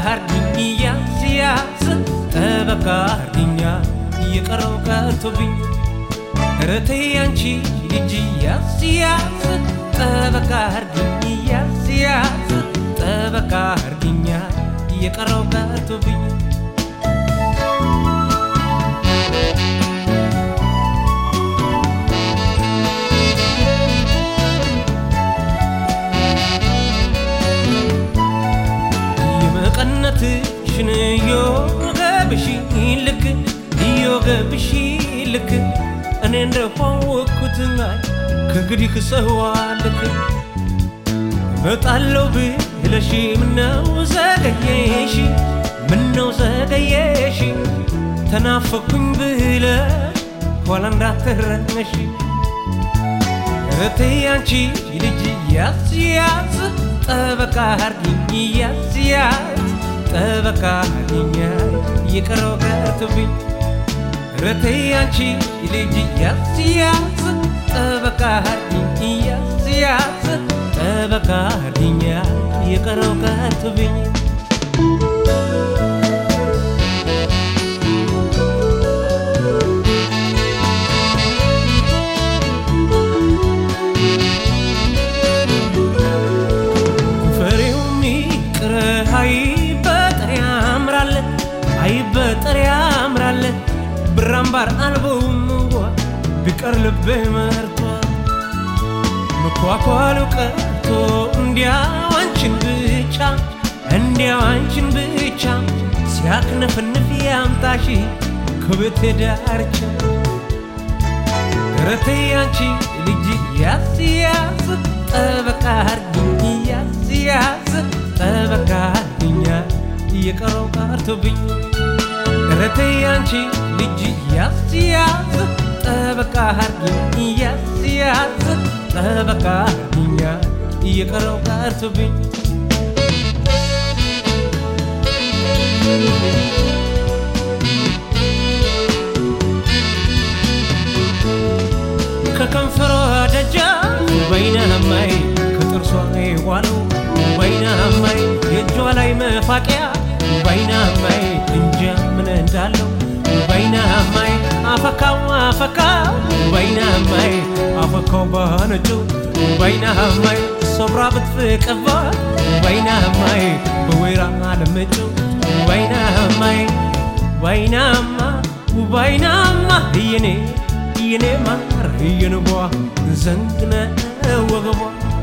አርጊኝ ያዝ ያዝ ጠበቃ አርጊኛ የቀረው ቀርቶብኝ ረቴ አንቺ ልጅ ያዝ ያዝ ጠበቃ አርጊኝ ያዝ ያዝ ጠበቃ አርጊኛ የቀረው ቀርቶብኝ የመቀነትሽን እዮገብሽ ልክ እዮገብሽ ልክ እኔ እንደሆንኩት ከእንግዲህ ሰዋ ልክ እመጣለሁ ብለሽ ምነው ዘገየሽ ምነው ዘገየሽ ተናፈኩኝ ብለሽ ኋላ እንዳትረነሽ እህቴ አንቺ ልጅ ያዝ ያዝ ጠበቃ አርጊኝ ያዝ ያዝ ጠበቃ አርጊኛ የቀረው ቀርቶብኝ እህቴ አንቺ ልጅ ያዝ ያዝ ጠበቃ አርጊኝ ያዝ ያዝ ጠበቃ አርጊኛ የቀረው ቀርቶብኝ በጠር ያምራል ብራምባር አልቦም ቢቀር ልቤ መርቷ መኳኳሉ ቀርቶ እንዲያው አንቺን ብቻ እንዲያው አንቺን ብቻ ሲያክነፍንፍ ያምጣሽ ከቤቴ ዳርቻ ረቴ አንቺ ልጅ ያዝ ያዝ ጠበቃ አርጊኝ ያዝ ያዝ ጠበቃ አርጊኛ የቀረው ቀርቶብኝ ረቴ አንቺ ልጅ ያዝ ያዝ ጠበቃ አርጊኝ ያዝ ያዝ ጠበቃ አርጊኛ እየቀረው ቀርቶብኝ ከከንፈሯ ደጃፍ በይነማይ ከጥርሷ የዋለው በይነማይ የእጇ ላይ መፋቂያ በይነማይ እንጃ ምን እንዳለው በይነማይ አፈካው አፈካው በይነማይ አፈካው በነጩ በይነማይ ሶብራ ብትፍቅባት በይነማይ በወይራ ለምጩ በይነማይ ወይናማ ወይናማ የኔ የኔ ማር የንቧ ዘንግነ ወገቧ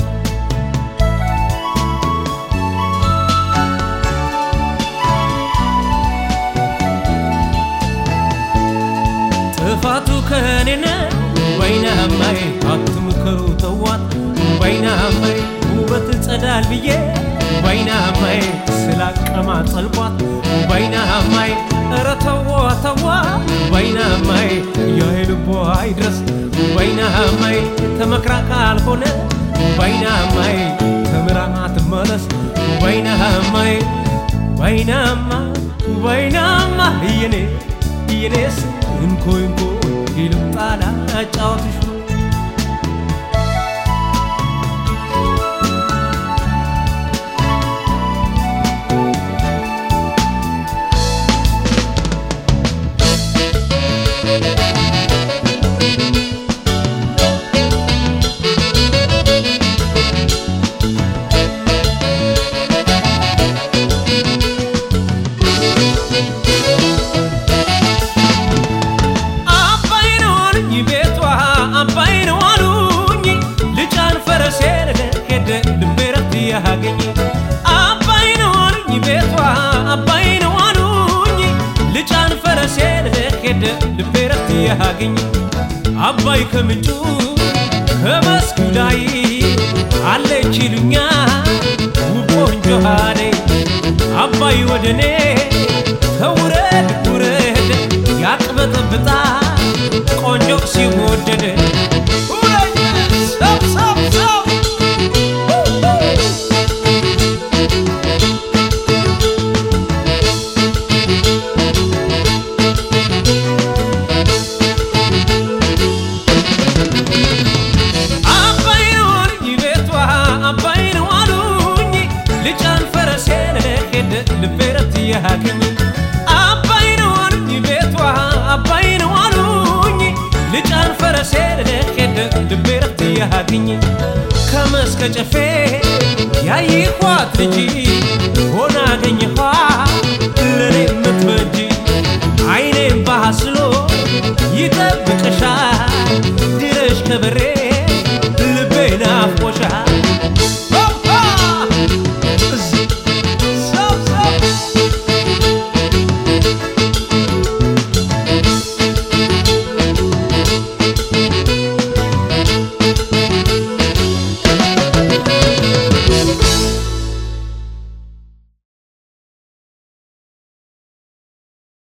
ጥፋቱ ከኔነ ወይናማይ አትምከሩ ተዋት ወይናማይ ውበት ጸዳል ብዬ ወይናማይ ስላቀማጠልኳት ወይናማይ ኧረ ተዋ ተዋ ወይናማይ የልቧ አይድረስ ወይናማይ ተመክራ ካልሆነ ወይናማይ ተምራ ትመለስ ወይናማይ ወይናማ ወይናማ የኔ የኔስ እንኮይ እንኮይ ይልምጣላ ጫወትሽ ያገኝ አባይ ነው አሉኝ ቤቷ አባይ ነው አሉኝ ልጫን ፈረሴን ሄደ ልቤ ረፍት ያገኝ አባይ ከምንጩ ከመስኩ ላይ አለች ይሉኛ ውብ ቆንጆ አደይ አባይ ወደኔ ተውረድ ውረድ ያቅበጠብጣ ቆንጆ ሲወደድ ሰብ ሰብ ሰብ ልቤ ያግኝ ከመስከ ጨፌ ያይኳት ልጅ ሆና አገኘኋ ለኔ የምትበጅ አይኔም ባሃስሎ ይጠብቅሻል ድረሽ ከበሬ